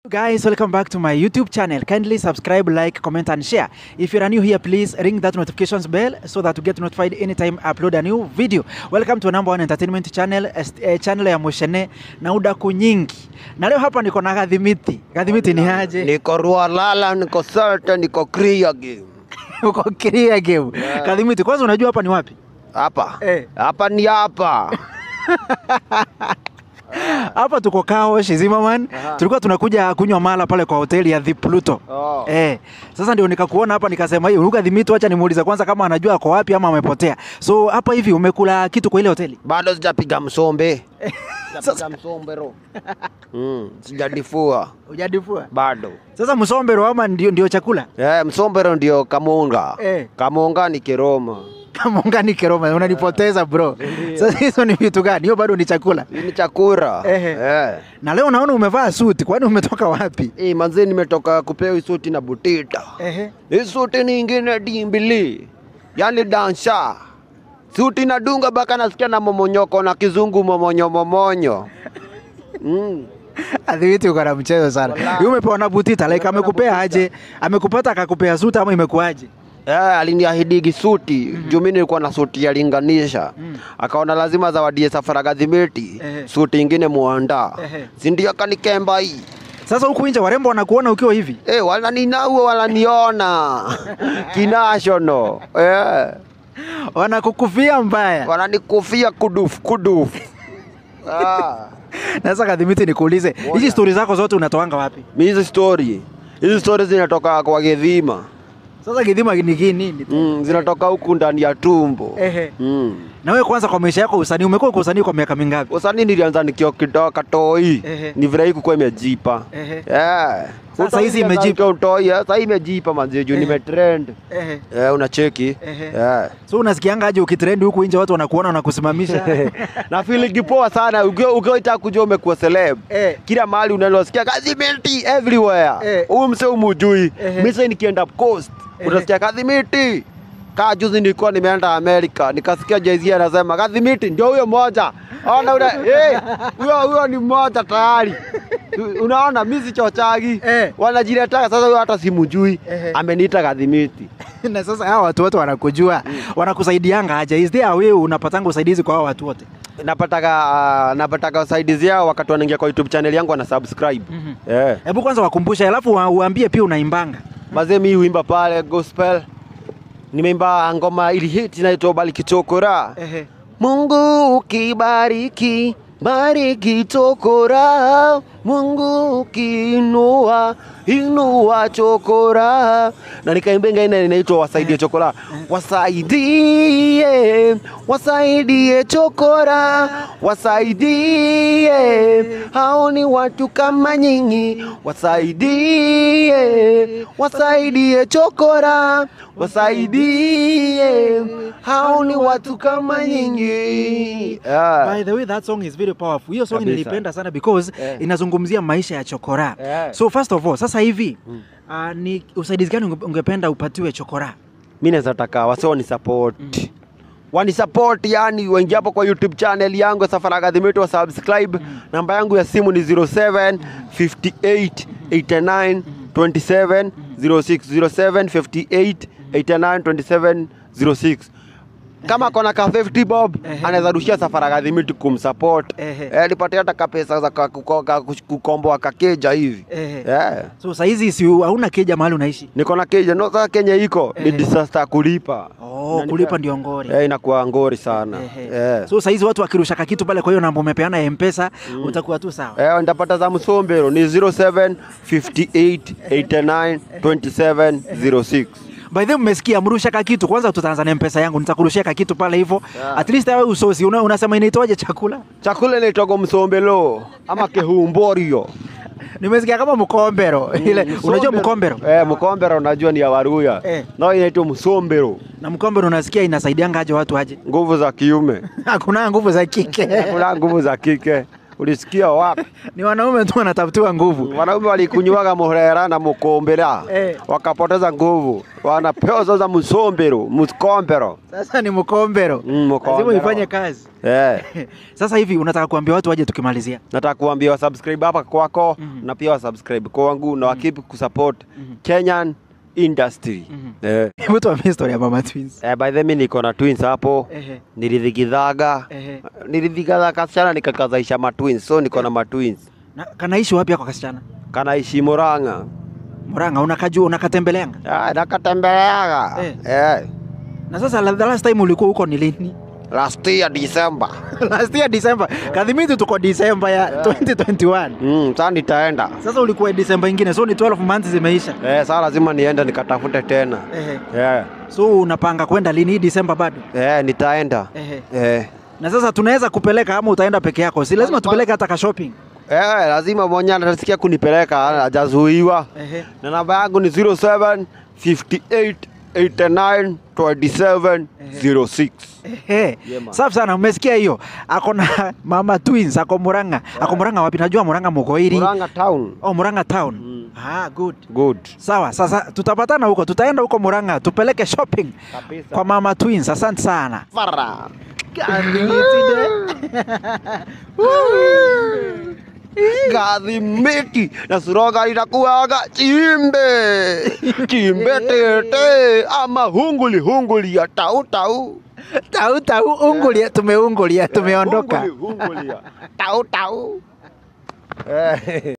Guys, welcome back to my YouTube channel. Kindly subscribe, like, comment, and share. If you are new here, please ring that notifications bell so that you get notified anytime I upload a new video. Welcome to number one entertainment channel, eh, channel ya Mushene na udaku nyingi. Na leo hapa niko na Gadhimiti. Gadhimiti ni aje? Niko Rualala, niko Salta, niko Kria game. Uko Kiria game. Yeah. Gadhimiti, kwanza unajua hapa ni wapi? Hapa. Eh. Hapa ni hapa. Hapa tuko Kaosh Zimmerman. Aha. Tulikuwa tunakuja kunywa mala pale kwa hoteli ya The Pluto. Oh. Eh, sasa ndio nikakuona hapa nikasema hiyo Luka Dhimito, acha nimuulize kwanza kama anajua ako wapi ama amepotea. So hapa hivi umekula kitu kwa ile hoteli? Bado sijapiga msombe. Sasa- Sijapiga msombe ro. Mm, sijadifua Hujadifua. bado. Sasa msombero ama ndio, ndio chakula? Eh, msombero ndio kamunga. Eh. Kamunga ni Kiroma. Kama ungani keroma unanipoteza bro. Sasa hizo ni vitu gani? Hiyo bado ni chakula. Hii ni chakura. Ehe. Eh. Na leo naona umevaa suti, kwani umetoka wapi? Eh, manzi nimetoka kupewa hii suti na butita. Ehe. Hii suti ni ingine dimbili. Yaani dansha. Suti nadunga baka nasikia na momonyoko na kizungu momonyo momonyo. Mm. Adhibiti uko na mchezo sana. Wallahi. Yule umepewa na butita like Umepewa na amekupea butita. aje? Amekupata akakupea suti ama imekuaje? Eh, aliniahidigi suti mm juu mimi nilikuwa na suti ya linganisha Mm. akaona lazima zawadie safara gadhimiti Ehe. suti ingine muanda Ehe. si ndio akanikemba hii Sasa huku nje warembo wanakuona ukiwa hivi. eh, walaninauo walaniona kinashono eh, Wanakukufia mbaya. wananikufia kudufu kudufu ah. Na Sasa Kadhimiti nikuulize, hizi Moja. stori zako zote unatoanga wapi? mi hizi story hizi story zinatoka kwa gedhima Sasa Githima ni nini? nini? mm, zinatoka huku ndani ya tumbo Ehe. mm. Na wewe kwanza kwa maisha yako usanii umekuwa kwa usanii kwa miaka mingapi? usanii nilianza nikiwa kidogo katoi Ehe. ni vile hii kukuwa imejipa Ehe. Eh. Sasa Utoi hizi nilianza imejipa. nikiwa utoi, eh, sasa hii imejipa manzi juu Ehe. nimetrend Ehe. eh, unacheki Ehe. Eh. So unasikianga aje ukitrend huku nje watu wanakuona wanakusimamisha? na feeling poa sana ukiwa ukiwa itaka kujua umekuwa celeb Eh. kila mahali unalosikia kadhimiti everywhere Eh. huyu mse umujui Ehe. misa nikienda coast Ehe. utasikia kadhimiti kaa juzi nilikuwa nimeenda Amerika nikasikia Jay-Z anasema kadhimiti ndio huyo moja ona ule eh huyo huyo ni mmoja tayari unaona mimi sichochagi Eh. wanajiletaka sasa huyo hata simujui Ehe. ameniita kadhimiti na sasa hawa watu wote wanakujua, wanakusaidianga aje? Is there a way unapatanga usaidizi kwa hawa watu wote? napataga uh, napataga usaidizi yao wakati wanaingia kwa YouTube channel yangu wana subscribe Mhm. eh Hebu kwanza wakumbushe, alafu wa- uambie pia unaimbanga. mazee mi huimba pale gospel nimeimba ngoma ili hit inaitwa bariki chokora Ehe. Mungu ukibariki bariki chokora Mungu ukiinua inua chokora na nikaimba ingine inaitwa wasaidie chokora wasaidie wasaidie chokora wasaidie hao ni watu kama nyinyi wasaidie wasaidie chokora wasaidie hao ni watu kama nyinyi yeah. By the way, that song is very powerful. Hiyo song Kabisa. nilipenda sana because Eh. inazungumzia maisha ya chokora. Eh. So first of all, sasa hivi uh, ni usaidizi gani unge- ungependa upatiwe chokora? mi naweza taka wase wani support wani support yani waingia hapo kwa youtube channel yangu ya safari akadhimiti wa subscribe namba yangu ya simu ni 07 58 89 27 06 07 58 89 27 06 kama kona ka 50 bob Ehe. anaweza rushia safari akadhimiti kumsupport Ehe. eh, nipatie hata kapesa za ka- kuko- ka- kukomboa kakeja hivi Ehe. yeah. So saa hizi si hauna keja mahali unaishi? niko na keja no sasa kenya iko ni Ehe. disaster ya kulipa Oh, Unanipa- kulipa ndio ngori. Eh, inakuwa ngori sana Ehe. eh. So saa hizi watu wakirusha kakitu pale, kwa hiyo namba umepeana ya M-Pesa utakuwa tu sawa. Eh, ndapata za msombero ni 07 58 89 27 06 By the way, mmesikia mrusha kakitu. Kwanza tutaanza na M-Pesa yangu, nitakurushia kakitu pale hivyo. Yeah. At least wewe usosi una, unasema inaitwaje chakula? chakula inaitwaga msombelo ama kehumborio Nimesikia kama mkombero. Ile unajua mkombero? eh, mkombero unajua ni ya waruya Eh. no inaitwa msombero Na mkombero unasikia inasaidianga aje watu aje? nguvu za kiume Hakuna nguvu za kike. kuna nguvu za kike ulisikia wapi Ni wanaume tu wanatafutiwa nguvu. wanaume walikunywaga muhera na mukombera Eh. wakapoteza nguvu wanapewa sasa msombero mkombero Sasa ni mkombero. Mm, mkombero. Lazima ifanye kazi. eh. Sasa hivi unataka kuambia watu waje tukimalizia. nataka kuambia wasubscribe hapa kwako Mhm. na pia wasubscribe kwangu na wakipi kusupport Mhm. Kenyan industry Mhm. eh. Hebu tuambie story ya Mama Twins. Eh, by the way niko na twins hapo Ehe. nilithigithaga Ehe. nilithigithaga kasichana nikakazaisha matwins so niko na matwins Na kanaishi wapi ako kasichana? kanaishi Murang'a Murang'a unakajua unakatembeleanga. Ah, nakatembeleaga Eh. eh. Na sasa la- the last time ulikuwa huko ni lini? last year December last year December. Kadhimiti tuko December ya 2021. mm, sasa nitaenda Sasa ulikuwa December ingine, so ni 12 months zimeisha. eh, sasa lazima niende nikatafute tena Ehe. eh. So unapanga kwenda lini hii December bado? Eh, nitaenda Ehe. eh. Na sasa tunaweza kupeleka ama utaenda peke yako? Si lazima tupeleke hata ka shopping. Eh, lazima mwenye anasikia kunipeleka hajazuiwa Ehe. na namba yangu ni 07 58 89 27 06 Ehe. Yeah, man. Safi sana, umesikia hiyo? Ako na Mama Twins, ako Murang'a. Ako Murang'a wapi? Najua Murang'a Mugoiri. Murang'a town Oh, Murang'a town. Mm. Ah, good. good Sawa, sasa tutapatana huko, tutaenda huko Murang'a tupeleke shopping Kabisa. kwa Mama Twins. Asante sana. Fara. gathimiti na suroga itakuwaga chimbe chimbe tete ama hunguli hunguli ya tau tau Tau tau, ungulia, tumeungulia, tumeondoka. hunguli hunguli ya tau tau eh.